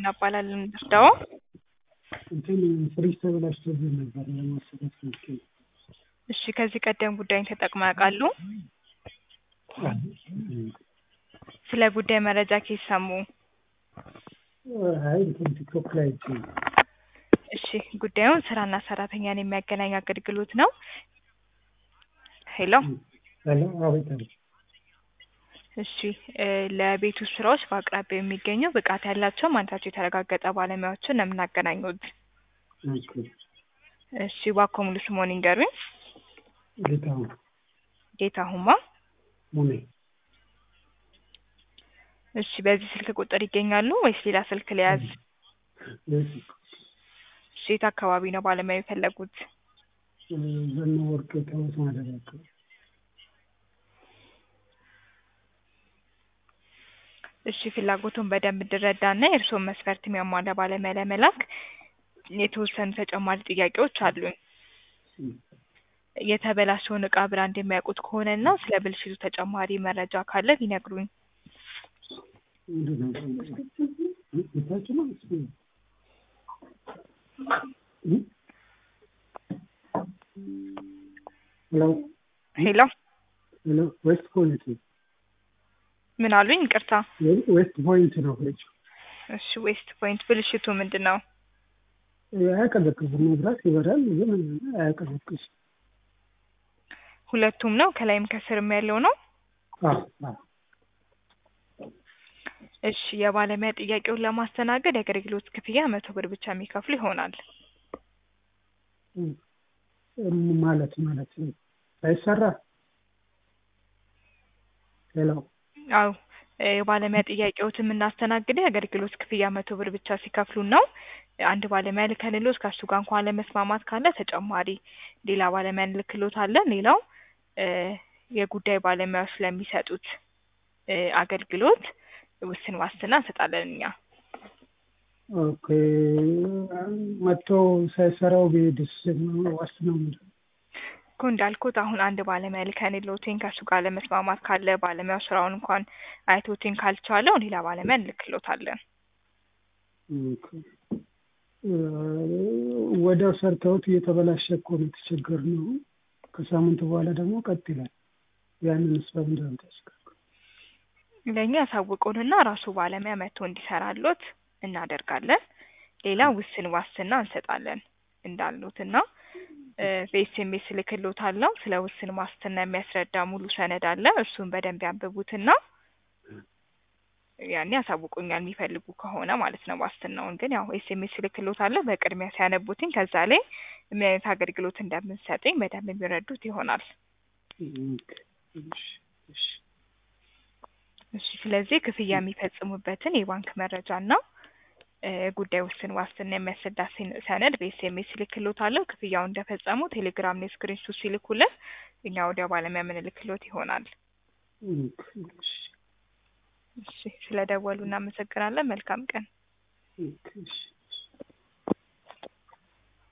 እናባላለን እርዳው እንትን ፍሪጅ ተበላሽቶብኝ ነበር ለማሰራት ፈልጌ ነው። እሺ ከዚህ ቀደም ጉዳይን ተጠቅመው ያውቃሉ? ስለ ጉዳይ መረጃ ከየት ሰሙ? አይ እንትን ቲክቶክ ላይ አይቼ ነው። እሺ ጉዳዩን ስራና ሰራተኛን የሚያገናኝ አገልግሎት ነው። ሄሎ ሄሎ አቤት አቤት። እሺ እ ለቤት ውስጥ ስራዎች በአቅራቢያው የሚገኙ ብቃት ያላቸው ማንነታቸው የተረጋገጠ ባለሙያዎችን ነው የምናገናኙት። ኦኬ እሺ እባክዎ ሙሉ ስምዎን ይንገሩኝ? ጌታሁን ጌታሁንማ ሙኔ እሺ በዚህ ስልክ ቁጥር ይገኛሉ ወይስ ሌላ ስልክ ልያዝ? ቤት እሺ የት አካባቢ ነው ባለሙያ የፈለጉት? ዘነ ወርቅ ከወት ማደሪያ አካባቢ እሺ ፍላጎቱን በደንብ እንድረዳና የእርስዎን መስፈርት የሚያሟላ ባለሙያ ለመላክ የተወሰኑ ተጨማሪ ጥያቄዎች አሉኝ። የተበላሸውን እቃ ብራንድ የሚያውቁት ከሆነና ስለ ብልሽቱ ተጨማሪ መረጃ ካለ ቢነግሩኝ? ምንድን ነው ቤታችን ነው እሱ እ? ሄሎ ሄሎ ሄሎ ዌስት ፖይንት ነው ምን አሉኝ? ይቅርታ። ዌስት ፖይንት ነው ፍሪጅ እሺ ዌስት ፖይንት ብልሽቱ ምንድን ነው? አያቀዘቅዝም መብራት ይበራል ግን አያቀዘቅዝም ሁለቱም ነው ከላይም ከስርም ያለው ነው? አዎ አዎ እሺ የባለሙያ ጥያቄውን ለማስተናገድ የአገልግሎት ክፍያ መቶ ብር ብቻ የሚከፍሉ ይሆናል። እም ማለት ማለት ሳይሰራ ሄሎ አዎ እ የባለሙያ ጥያቄዎትን የምናስተናግደው የአገልግሎት ክፍያ መቶ ብር ብቻ ሲከፍሉን ነው። አንድ ባለሙያ ልከንልዎት ከእሱ ጋር እንኳን አለመስማማት ካለ ተጨማሪ ሌላ ባለሙያ እንልክልዎታለን። ሌላው እ የጉዳይ ባለሙያዎች ለሚሰጡት እ አገልግሎት ውስን ዋስትና እንሰጣለን እኛ። ኦኬ መጥቶ ሳይሰራው ቢሄድስ ዋስትናው ምንድን ነው? እኮ እንዳልኩት አሁን አንድ ባለሙያ ልከንልዎትኝ ከእሱ ጋር አለመስማማት ካለ ባለሙያው ስራውን እንኳን አይቶትኝ ካልቻለው ሌላ ባለሙያ እንልክልዎታለን። ኦኬ እ ወዲያው ሰርተውት እየተበላሸ እኮ ነው የተቸገርነው። ከሳምንት በኋላ ደግሞ ቀጥ ይላል። ያንንስ በምንድን ነው የምታስቀረው? ለእኛ ያሳውቁንና ራሱ ባለሙያ መጥቶ እንዲሰራልዎት እናደርጋለን። ሌላ ውስን ዋስትና እንሰጣለን እንዳልዎትና እ በኤስኤምኤስ እልክልዎታለሁ። ስለ ውስን ዋስትና የሚያስረዳ ሙሉ ሰነድ አለ። እሱን በደንብ ያንብቡትና ያኔ ያሳውቁኛል የሚፈልጉ ከሆነ ማለት ነው። ዋስትናውን ግን ያው ኤስኤምኤስ እልክልዎታለሁ። በቅድሚያ ሲያነቡትኝ ከዛ ላይ ምን አይነት አገልግሎት እንደምንሰጥኝ በደንብ የሚረዱት ይሆናል። ኦኬ እሺ እሺ እሺ ስለዚህ ክፍያ የሚፈጽሙበትን የባንክ መረጃና እ ጉዳይ ውስን ዋስትና የሚያስረዳ ሰን- ሰነድ በኤስኤምኤስ እልክልዎታለሁ። ክፍያውን እንደፈጸሙ ቴሌግራም ላይ ስክሪንሾት ሲልኩልን እኛ ወዲያው ባለሙያ የምንልክልዎት ይሆናል። ኦኬ እሺ እሺ ስለደወሉ እናመሰግናለን። መልካም ቀን። ኦኬ እሺ